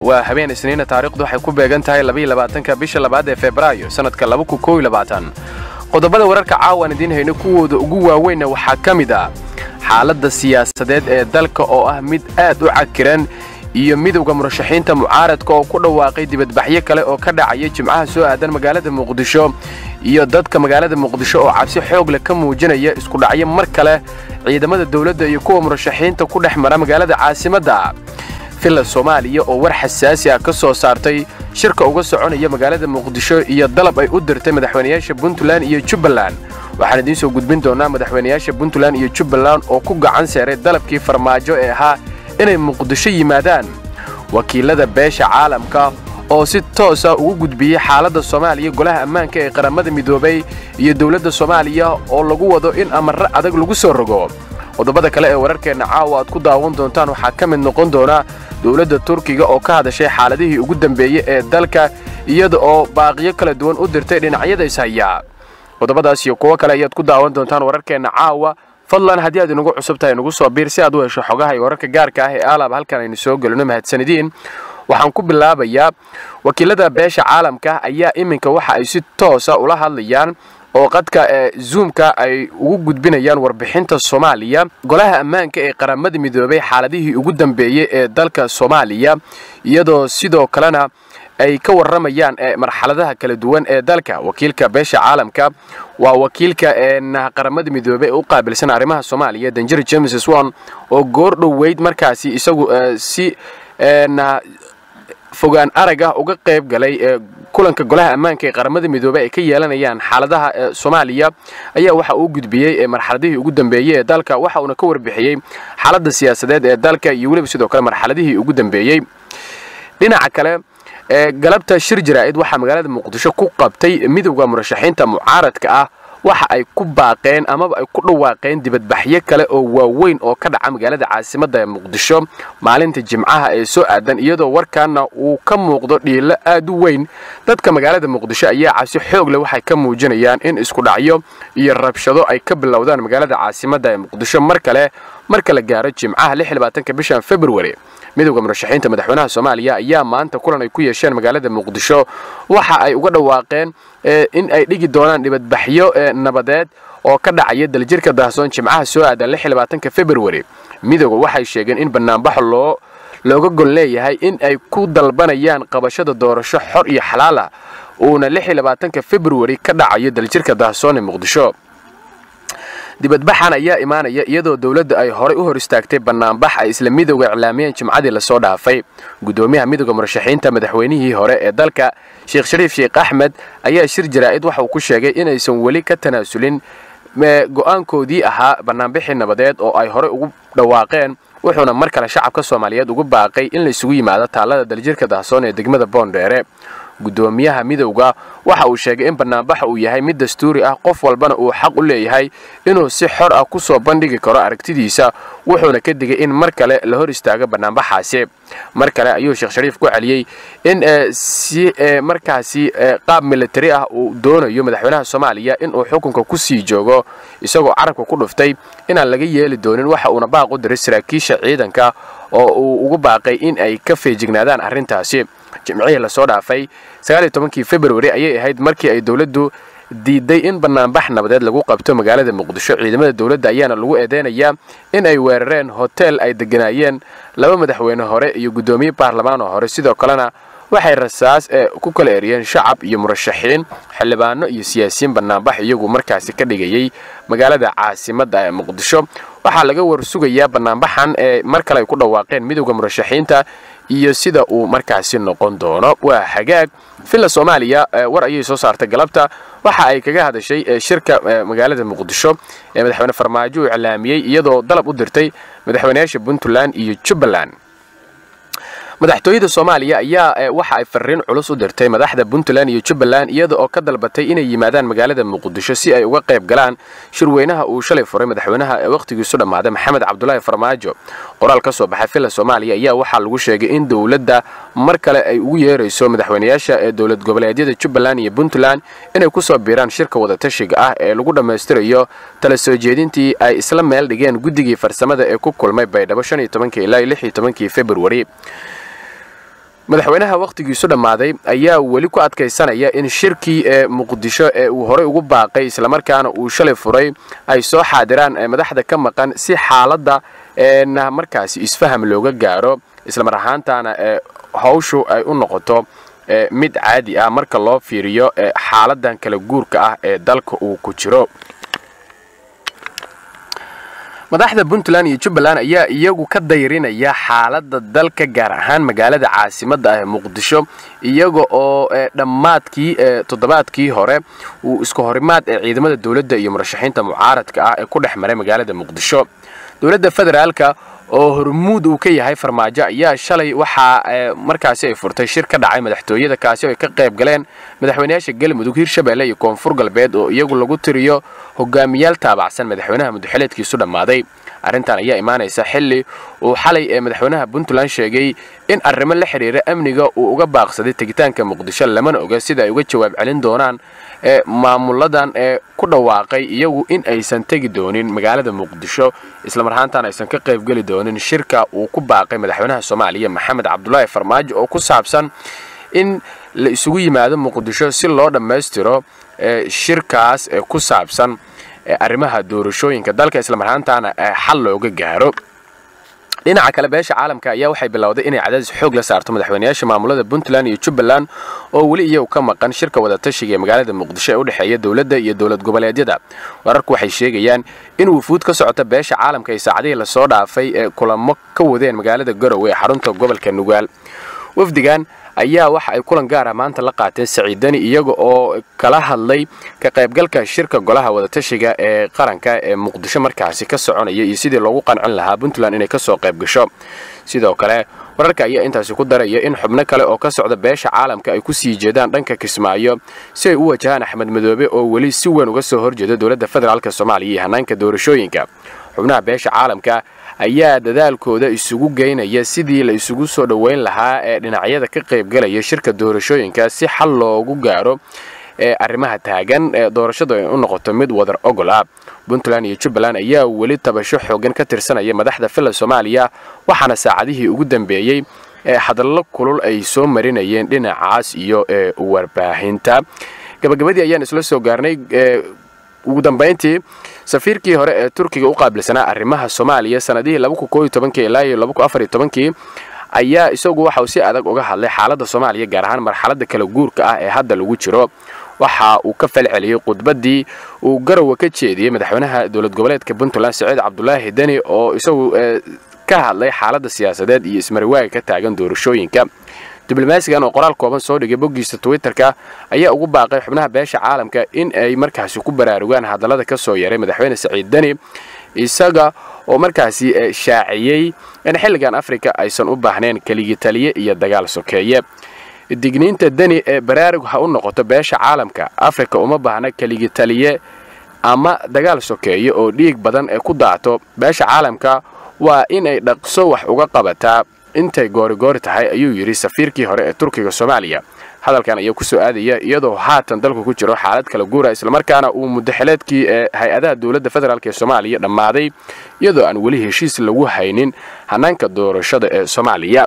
waa habeen isniina taariikhdu waxay ku beegan tahay labaatanka bisha labaad ee febraayo sannadka qodobada wararka caawan idiin hayno kuwooda ugu waaweynna waxaa ka mid ah xaaladda siyaasadeed ee dalka oo ah mid aad u cakiran iyo midowda murashaxiinta mucaaradka oo ku dhawaaqay dibadbaxyo kale oo ka dhacaya jimcaha soo aadan magaalada muqdisho iyo dadka magaalada muqdisho oo cabsi xoog leh ka muujinaya iskudhacyo mar kale ciidamada dawladda iyo kuwa murashaxiinta ku dhex mara magaalada caasimadda villa soomaaliya oo war xasaasi ah ka soo saartay shirka uga soconaya magaalada muqdisho iyo dalab ay u dirtay madaxweynayaasha puntland iyo jubbaland waxaan idiin soo gudbin doonaa madaxweynayaasha puntland iyo jubbaland oo ku gacan seeray dalabkii farmaajo ee ahaa inay muqdisho yimaadaan wakiilada beesha caalamka oo si toosa ugu gudbiyey xaaladda soomaaliya golaha ammaanka ee qaramada midoobay iyo dowladda soomaaliya oo lagu wado in amarro adag lagu soo rogo qodobada kale ee wararkeenna caawa aad ku daawan doontaan waxaa ka mid noqon doona dowladda turkiga oo ka hadashay xaaladihii ugu dambeeyey ee dalka iyada oo baaqiyo kala duwan u dirtay dhinacyada ishaya qodobadaas iyo kuwo kale ayaad ku daawan doontaan wararkeenna caawa fadlan haddii aad inagu cusub tahay nagu soo biir si aad u hesho xogaha iyo wararka gaarka ah ee aalaab halkan aynu soo gelino mahadsanidin waxaan ku bilaabayaa wakiilada beesha caalamka ayaa iminka waxa ay si toosa ula hadlayaan oo qadka ee zuumka ay ugu gudbinayaan warbixinta soomaaliya golaha ammaanka ee qaramada midoobay xaaladihii ugu dambeeyey ee dalka soomaaliya iyadoo sidoo kalena ay ka warramayaan marxaladaha kala duwan ee dalka wakiilka beesha caalamka waa wakiilka qaramada midoobey ee u qaabilsan arrimaha soomaaliya danjir james swan oo goor dhoweyd markaasi isagu si fogaan arag ah uga qayb galay ee kulanka golaha ammaanka ee qaramada midoobey ay ka yeelanayaan xaaladaha soomaaliya ayaa waxa uu gudbiyey marxaladihii ugu dambeeyey ee dalka waxa uuna ka warbixiyey xaaladda siyaasadeed ee dalka iyo weliba sidoo kale marxaladihii ugu dambeeyey dhinaca kale galabta shir jaraa'id waxaa magaalada muqdisho ku qabtay midowda murashaxiinta mucaaradka ah waxa ay ku baaqeen amaba ay ku dhawaaqeen dibadbaxyo kale oo waaweyn oo ka dhaca magaalada caasimadda ee muqdisho maalinta jimcaha ee soo aadan iyadoo warkaana uu ka muuqdo dhiilo aad u weyn dadka magaalada muqdisho ayaa cabsi xoog leh waxay ka muujinayaan in iskudhacyo iyo rabshado ay ka bilowdaan magaalada caasimadda ee muqdisho mar kale marka la gaaro jimcaha bishan februari midowda murashaxiinta madaxweynaha soomaaliya ayaa maanta kulan ay ku yeesheen magaalada muqdisho waxa ay uga dhawaaqeen in ay dhigi doonaan dhibadbaxyo nabadeed oo ka dhacaya daljirka daahsoon jimcaha soo aadan februari midowda waxay sheegeen in banaanbaxo loo looga gol leeyahay in ay ku dalbanayaan qabashada doorasho xor iyo xalaal ah uuna februari ka dhacayo daljirka daahsoon ee muqdisho dibadbaxan ayaa imaanaya iyadoo dowladda ay horay u hor istaagtay bannaanbax ay isla midowga iclaamiyeen jimcadii lasoo dhaafay guddoomiyaha midowda murashaxiinta madaxweynihii hore ee dalka sheekh shariif sheekh axmed ayaa shir jaraa'id waxa uu ku sheegay inaysan weli ka tanaasulin go'aankoodii ahaa bannaanbixii nabadeed oo ay horey ugu dhawaaqeen wuxuuna mar kale shacabka soomaaliyeed ugu baaqay in laysugu yimaado taallada daljirka dahsoon ee degmada boondheere guddoomiyaha midowda waxa uu sheegay in bannaanbaxa uu yahay mid dastuuri ah qof walbana uu xaq u leeyahay inuu si xor ah ku soo bandhigi karo aragtidiisa wuxuuna ka digay in mar kale la hor istaago bannaanbaxaasi mar kale ayuu sheekh shariif ku celiyey in si markaasi qaab militari ah uu doonayo madaxweynaha soomaaliya inuu xukunka ku sii joogo isagoo carabka ku dhuftay inaan laga yeeli doonin waxa uuna baaq u diray saraakiisha ciidanka oo uu ugu baaqay in ay ka feejignaadaan arrintaasi jimcihii lasoo dhaafay kii februari ayay ahayd markii ay dowladdu diiday in bannaanbax nabadeed lagu qabto magaalada muqdisho ciidamada dowladda ayaana lagu eedeynayaa in ay weerareen hotel ay degganaayeen laba madaxweyne hore iyo guddoomiye baarlamaan oo hore sidoo kalena waxay rasaas ku kala eriyeen shacab iyo murashaxiin xildhibaano iyo siyaasiyiin bannaanbax iyagu markaasi ka dhigayay magaalada caasimadda ee muqdisho waxaa laga warsugayaa bannaanbaxan ee mar kale ay ku dhawaaqeen midowda murashaxiinta iyo sida uu markaasi noqon doono waa hagaag villa soomaaliya war ayay soo saartay galabta waxa ay kaga hadashay shirka magaalada muqdisho ee madaxweyne farmaajo uu iclaamiyey iyadoo dalab u dirtay madaxweynayaasha puntland iyo jubbaland madaxtooyada soomaaliya ayaa waxa ay fariin culus u dirtay madaxda puntland iyo jubbaland iyada oo ka dalbatay inay yimaadaan magaalada muqdisho si ay uga qayb galaan shirweynaha uu shalay furay madaxweynaha ee wakhtigiisu dhammaaday maxamed cabdulaahi farmaajo qoraal ka soo baxay villa soomaaliya ayaa waxaa lagu sheegay in dowladda mar kale ay ugu yeerayso madaxweynayaasha ee dowlad goboleedyada jubbaland iyo puntland inay ku soo biiraan shirka wadatashiga ah ee lagu dhammaystirayo tala soo jeedintii ay isla meel dhigeen guddigii farsamada ee ku kulmay baydhabo ilaa februari madaxweynaha wakhtigiisu dhammaaday ayaa weli ku adkaysanaya in shirkii ee muqdisho ee uu horey ugu baaqay islamarkaana uu shalay furay ay soo xaadiraan madaxda ka maqan si xaaladda na markaasi isfaham looga gaaro islamar ahaantaana hawshu ay u noqoto mid caadi ah marka loo fiiriyo xaaladan kala guurka ah ee dalka uu ku jiro madaxda puntland iyo jubbaland ayaa iyagu ka dayrinaya xaaladda dalka gaar ahaan magaalada caasimadda ah ee muqdisho iyaga oo dhammaadkii toddobaadkii hore uu isku horimaad ee ciidamada dowladda iyo murashaxiinta mucaaradka ah ee ku dhex maray magaalada muqdisho dowladda federaalka oo hormuud uu ka yahay farmaajo ayaa shalay waxaa markaasi ay furtay shir ka dhacay madaxtooyada kaasi oo ay ka qayb galeen madaxweynayaasha galmudug hirshabelle iyo koonfur galbeed oo iyagu lagu tiriyo hogaamiyaal taabacsan madaxweynaha mudaxileedkiisu dhammaaday arrintan ayaa imaanaysa xilli uu xalay ee madaxweynaha puntland sheegay in arrimo la xidhiira amniga uu uga baaqsaday tegitaanka muqdisho lamana oga sida ay uga jawaab celin doonaan ee maamuladan ee ku dhawaaqay iyagu in aysan tegi doonin magaalada muqdisho islamar ahaantaan aysan ka qaybgeli doonin shirka uu ku baaqay madaxweynaha soomaaliya maxamed cabdulaahi farmaajo oo ku saabsan in la isugu yimaado muqdisho si loo dhammaystiro shirkaas ee ku saabsan arrimaha doorashooyinka dalka islamar ahaantaana xal looga gaaro dhinaca kale beesha caalamka ayaa waxay bilowday inay cadaadis xoog la saarto madaxweynayaasha maamulada puntland iyo jubbaland oo weli iyagu ka maqan shirka wadatashiga ee magaalada muqdisho ee u dhexeeya dowladda iyo dowlad goboleedyada wararku waxay sheegayaan in wufuud ka socota beesha caalamka ay saacadihii lasoo dhaafay ee kulamo ka wadeen magaalada garowe ee xarunta gobolka nugaal wafdigan ayaa waxa ay kulan gaar ah maanta la qaateen saciidani iyaga oo kala hadlay ka qaybgalka shirka golaha wadatashiga ee qaranka ee muqdisho markaasi ka soconaya iyo sidii loogu qancin lahaa puntland inay kasoo qayb gasho sidoo kale wararka ayaa intaasi ku daraya in xubno kale oo ka socda beesha caalamka ay ku sii jeedaan dhanka kismaayo si ay u wajahaan axmed madoobe oo weli si weyn uga soo horjeeda dowladda federaalk soomaaliya iyo hanaanka doorashooyinka xubnaha beesha caalamka ayaa dadaalkooda isugu geynaya sidii la isugu soo dhoweyn lahaa ee dhinacyada ka qaybgalaya shirka doorashooyinka si xal loogu gaaro ee arrimaha taagan ee doorashadu ay u noqoto mid wadar ogol ah puntland iyo jubbaland ayaa weli tabasho xoogan ka tirsanaya madaxda filla soomaaliya waxaana saacadihii ugu dambeeyey ee hadallo kulul ay soo marinayeen dhinacaas iyo ee warbaahinta gabagabadii ayaan isla soo gaarnay ugu dambayntii safiirkii hore ee turkiga u qaabilsanaa arrimaha soomaaliya sanadihii ilaa iyo kii ayaa isagu waxa uu si adag uga hadlay xaaladda soomaaliya gaar ahaan marxaladda kala guurka ah ee hadda lagu jiro waxa uu ka falceliyey khudbaddii uu garowa ka jeediyey madaxweynaha dowlad goboleedka puntland saciid cabdulaahi deni oo isagu ka hadlay xaaladda siyaasadeed iyo ismariwaaga ka taagan doorashooyinka diblomaasigan oo qoraal kooban soo dhigay boggiisa twitterka ayaa ugu baaqay xubnaha beesha caalamka in ay markaasi ku baraarugaan hadallada ka soo yaray madaxweyne saciid deni isaga oo markaasi shaaciyey in xilligan afrika aysan u baahnayn keligii taliye iyo dagaal sokeeye digniinta deni ee baraarug ha u noqoto beesha caalamka afrika uma baahna keligii taliye ama dagaal sokeeye oo dhiig badan ee ku daato beesha caalamka waa in ay dhaqso wax uga qabataa intay goorigoori tahay ayuu yidhi safiirkii hore ee turkiga soomaaliya hadalkan ayaa ku soo aadaya iyadoo haatan dalku ku jiro xaalad kala guura islamarkaana uu muddaxileedkii ee hay-adaha dowladda federaalk ee soomaaliya dhammaaday iyadoo aan weli heshiis lagu haynin hanaanka doorashada ee soomaaliya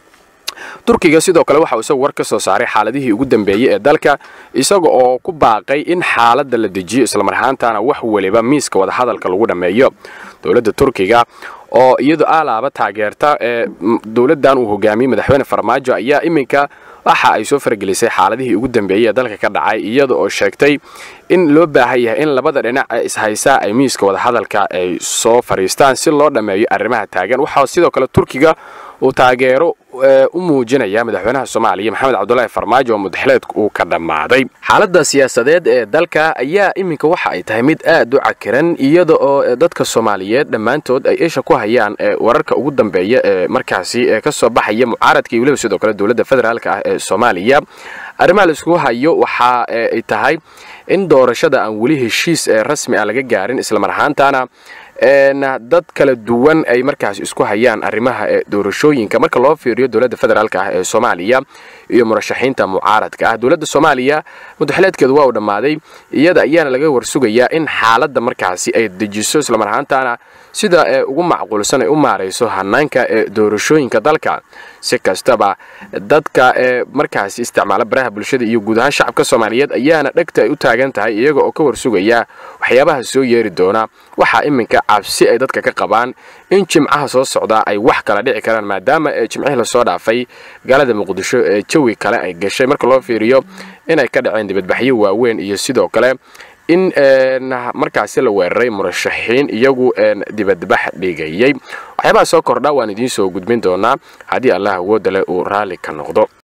turkiga sidoo kale waxa uu isagu war ka soo saaray xaaladihii ugu dambeeyey ee dalka isaga oo ku baaqay in xaaladda la dejiyo islamar ahaantaana wax weliba miiska wadahadalka lagu dhammeeyo dowladda turkiga oo iyadu aalaaba taageerta ee dowladdan uu hogaamiyey madaxweyne farmaajo ayaa iminka waxa ay soo faragelisay xaaladihii ugu dambeeyey ee dalka ka dhacay iyada oo sheegtay in loo baahan yahay in labada dhinac ee ishaysaa ay miiska wadahadalka ay soo fadhiistaan si loo dhammeeyo arrimaha taagan waxaa sidoo kale turkiga uu taageero u muujinaya madaxweynaha soomaaliya maxamed cabdulaahi farmaajo oo mudaxileedku uu ka dhammaaday xaaladda siyaasadeed ee dalka ayaa iminka waxa ay tahay mid aad u cakiran iyada oo dadka soomaaliyeed dhammaantood ay isha ku hayaan wararka ugu dambeeya ee markaasi ka soo baxaya mucaaradka iyo weliba sidoo kale dowladda federaalk ah ee soomaaliya arrimaha laisku hayo waxa ay tahay in doorashada aan weli heshiis rasmi ah laga gaarin islamar ahaantaana dad kala duwan ay markaas isku hayaan arrimaha doorashooyinka marka loo fiiriyo dowladda federaalk ah ee soomaaliya iyo murashaxiinta mucaaradka ah dowladda soomaaliya mudaxileedkeedu waa uu dhammaaday iyada ayaana laga warsugayaa in xaaladda markaasi ay dejiso islamar ahaantaana sida ugu macquulsan ay u maarayso hanaanka ee doorashooyinka dalka si kastaba dadka ee markaasi isticmaala baraha bulshada iyo guud ahaan shacabka soomaaliyeed ayaana dhegta ay u taagan tahay iyaga oo ka warsugaya waxyaabaha soo yeeri doona waxaa iminka cabsi ay dadka ka qabaan in jimcaha soo socdaa ay wax kala dhici karaan maadaama jimcihii lasoo dhaafay gaalada muqdisho ee jawi kale ay gashay marka loo fiiriyo inay ka dhaceen dibadbaxyo waaweyn iyo sidoo kale in markaasi la weeraray murashaxiin iyagu dibadbax dhigayay waxyaabaha soo kordha waan idiin soo gudbin doonaa haddii allah awoodda leh uu raalli ka noqdo